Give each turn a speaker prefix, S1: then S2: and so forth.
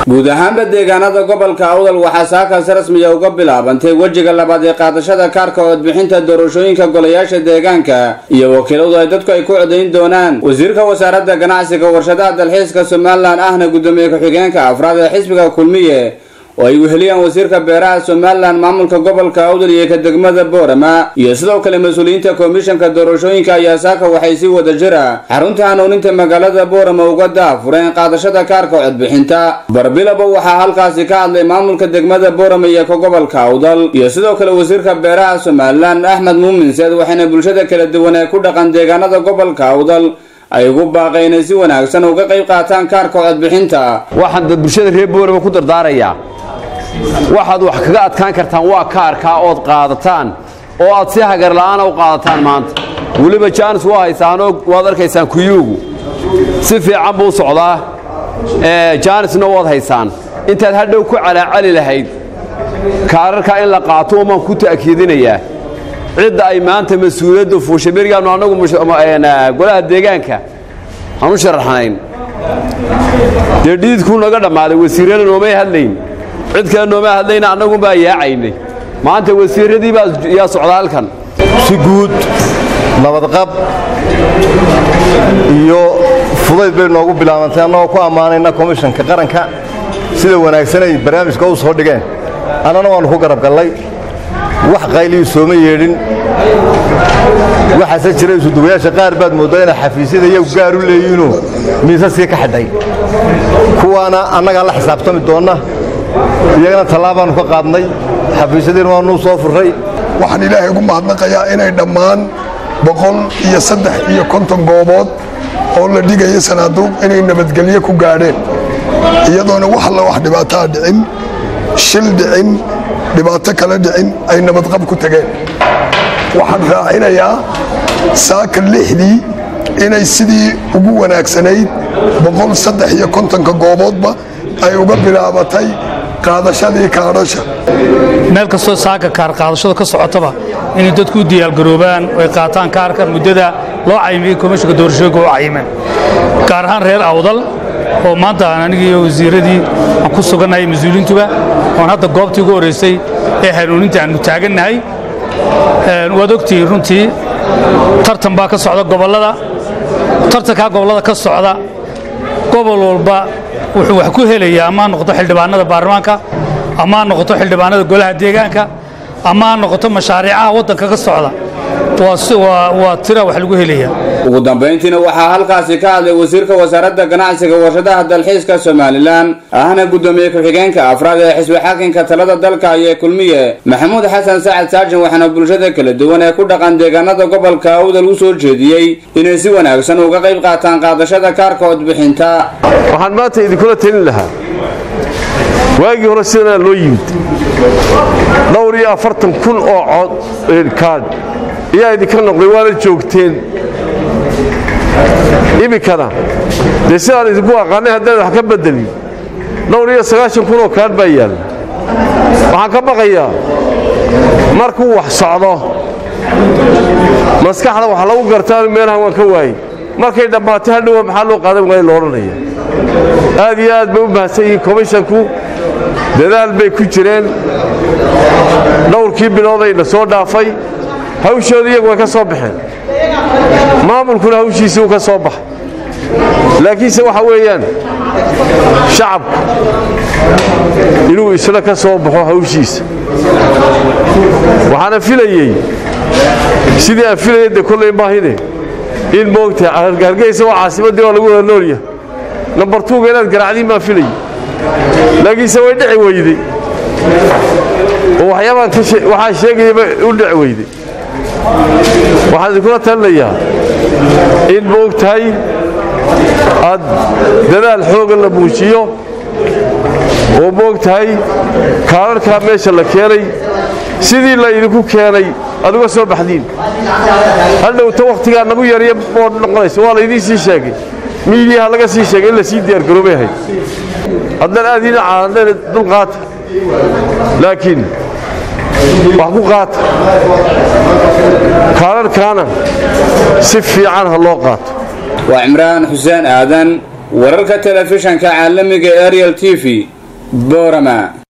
S1: guud ahaanba deegaanada gobolka awdal waxaa saakaas rasmiya uga bilaabantay wejiga labaad ee qaadashada kaarka codbixinta doorashooyinka golayaasha deegaanka iyo wakiiladu ay dadku ay ku codayn doonaan wasiirka wasaaradda ganacsiga warshadaha dalxiiska somalilan ahna guddoomiye ku-xigeenka afraad ee xisbiga kulmiye oo ay weheliyaan wasiirka beeraha somalilan maamulka gobolka awdal iyo ka degmada boorama iyo sidoo kale mas-uuliyiinta komishanka doorashooyinka ayaa saaka waxay si wada jira xarunta hanuuninta magaalada boorama uga daafureen qaadashada kaarka codbixinta barbilaba waxaa halkaasi ka hadlay maamulka degmada boorama iyo ka gobolka awdal iyo sidoo kale wasiirka beeraha somalilan axmed muumin seed waxayna bulshada kala duwan ee ku dhaqan deegaanada gobolka awdal ay ugu baaqeen inay si wanaagsan uga qayb qaataan kaarka codbixinta
S2: waxaan bulshada reer boorama ku dardaarayaa waxaad wax kaga adkaan kartaan waa kaarkaa ood qaadataan oo aad si hagarla'aana u qaadataan maanta weliba jaanis waa haysaanoo waad arkaysaan kuyuugu si fiican buu socdaa jaanisna waad haysaan intaad hadhow ku calaacali lahayd kaararkaa in la qaato umaan ku ta'kiidinayaa cidda ay maanta mas-uuliyadda fuushay berigaannu annagu golaha deegaanka aan u sharaxnayn dee dhiidkuu naga dhammaaday wasiirrada noomay hadlayn cid kale nooma hadlayna annagunbaa yaacaynay maanta wasiirradii baa yaa socda halkan
S3: si guud nabadqab iyo fudayd bay noogu bilaabantay annagoo ku ammaanayna komishanka qaranka sida wanaagsan ay barnaamijka u soo dhigeen annana waannu ku garab gallay wax qayliyu sooma yeedhin waxaase jira isuduwayaasha qaar baad mooddaa inay xafiisyada iyagu gaar u leeyihiinoo miisaskii ka xidhay kuwaana annagaa la xisaabtami doonna iyagana tallaabaannu ka qaadnay xafiisyadiina waanuu soo furray
S4: waxaan ilaahay ugu mahadnaqayaa inay dhammaan boqol iyo saddex iyo konton goobood oo la dhigayo sanaaduuq inay nabadgelyo ku gaadheen iyadoona wax alla wax dhibaataa dhicin shil dhicin dhibaato kale dhicin ay nabadqab ku tageen waxaan raacinayaa saaka lixdii inay sidii ugu wanaagsanayd boqol saddex iyo kontonka gooboodba ay uga bilaabatay qaadashadii kaadhasha
S5: meel kastoo saaka kaar qaadashada ka socotaba inay dadku u diyaargaroobaan oo ay qaataan kaarka muddada loo cayimiyey komishanka doorashooyinka u cayimeen gaar ahaan reer awdal oo maanta aan anigii iyo wasiirradii aan ku sugannahay mas-uuliintuba oon hadda goobtii ugu horraysay ee hanuuninta aannu taagannahay waad ogtihiin runtii tartan baa ka socda gobollada tartankaa gobollada ka socda gobol walba wuxuu wax ku helayaa ama ha noqoto xildhibaanada baarlamaanka ama ha noqoto xildhibaanada golaha deegaanka ama ha noqoto mashaariicaha waddanka ka socda waa tira wax lagu helaya
S1: ugu dambayntiina waxaa halkaasi ka hadlay wasiirka wasaaradda ganacsiga warshadaha dalxiiska somalilan ahna guddoomiye ku-xigeenka afraad ee xisbi xakinka talada dalka iyo kulmiye maxamuud xasan sacad saajin waxaana bulshada kala duwan ee ku dhaqan deegaanada gobolka awdal u soo jeediyey inay si wanaagsan uga qayb qaataan qaadashada kaarka codbixinta
S6: waxaan maanta idinkula telin lahaa waagii hore sidanaa loo yimid dhowr iyo afartan kun oo cod kaadh ayaa idinka noqday waana joogteen iminkana dee sidaan idinku aqaanay haddaan wax ka beddelin dhowr iyo sagaashan kun oo kaadh baa yaalla waxaan ka baqayaa markuu wax socdo maskaxda wax lagu gartaan meelahan waan ka waayey markay dhammaatay hadhowa maxaa loo qaadan waaya lo odhanaya aad iyo aad bay u mahadsan yihiin komishanku dadaal bay ku jireen dhowrkii biloodayna soo dhaafay hawshooda iyagu way ka soo baxeen maamulkuna hawshiisii uu ka soo baxay laakiinse waxa weeyaan shacabku inuu isna ka soo baxo hawshiisa waxaana filayey sidii aan filayay de kollay maahine in moogta hargeysa waa caasimaddii waa lagu wada noolyahay nambar tuuga inaad garaacdiin baan filayey laakiinse way dhici weyday oo waxyaabaan waxaan sheegayaba u dhici weyday waxaan idinkula talinayaa in moog tahay aad dadaal xooga la muujiyo oo moog tahay kaararkaa meesha la keenay sidii la idinku keenay aad uga soo baxdiin hadhowta wakhtigaa nagu yarya oo noqonaysa waa laydiin sii sheegay miidiyaha laga sii sheegay in la sii diyaargaroobay ahayd haddana aad iina caadeen dul qaata laakiin wax ku qaata kaararkaana si fiican ha loo qaato
S1: waa cimraan xuseen aadan wararka telefishanka caalamiga ariel t v boorama